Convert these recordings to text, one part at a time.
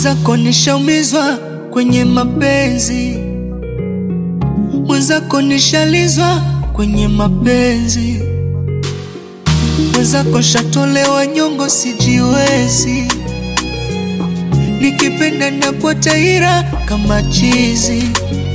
Mwenzako nishaumizwa kwenye mapenzi, mwenzako nishalizwa kwenye mapenzi, mwenzako shatolewa nyongo, sijiwezi nikipenda napota ira kama chizi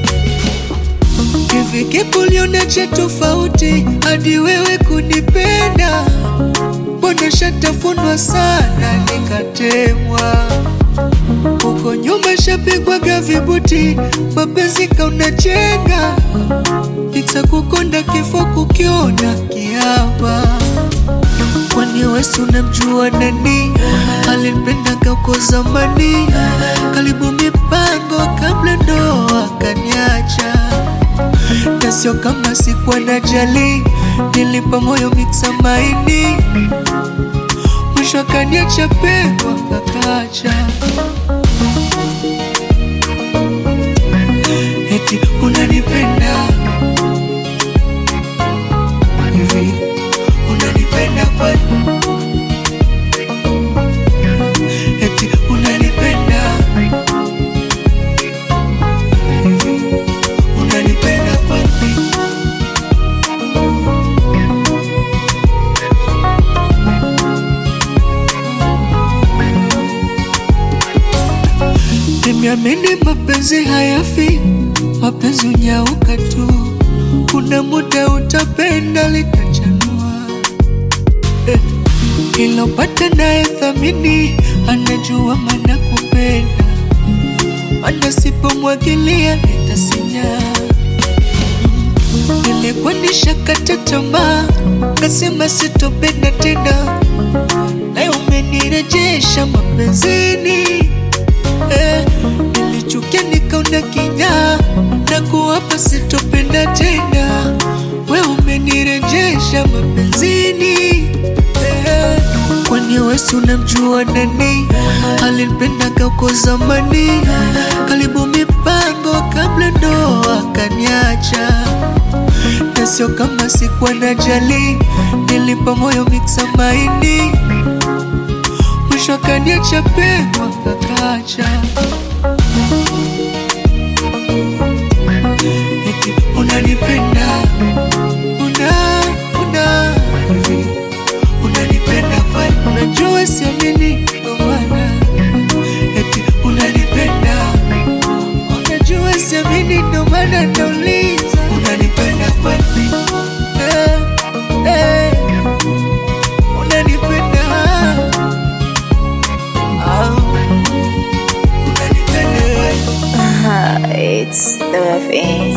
hivi kipuliona cha tofauti hadi wewe kunipenda mbona shatafunwa sana nikatemwa huko nyuma shapigwaga vibuti mapenzi kaunachenga itakukonda kifo kukiona kiapa kwani wesi unamjua nani alinipenda uko zamani karibu mipango kabla ndoa kaniacha na sio kama sikuwa na jali nilipa moyo miksa maini mwisho akaniacha pekwa kakacha eti unanipenda hivi unanipenda kwani eti unanipenda hivi unanipenda kwani nimeamini mapenzi hayafi mapenzi unyauka tu kuna muda utapenda litachanua eh. ilopata naye thamini anajua mana kupenda mana sipomwagilia nitasinya nilikuwa nishakata tamaa kasema sitopenda tena naye umenirejesha mapenzini eh, nilichukia nikaona kinyaa na kuwapa sitopenda tena we umenirejesha mapenzini eh, kwani wesi unamjua nani alinipenda uko zamani karibu mipango kabla ndoa kaniacha na sio kama sikuwa na jali nilipa moyo miksa maini mwisho akaniacha pekwa kakacha eti unanipenda una una hivi unanipenda kwani unajua siamini ndo maana eti unanipenda unajua siamini ndo maana nauliza unanipenda kwani eh, eh, unanipenda ah, unanipenda kwani It's the FM.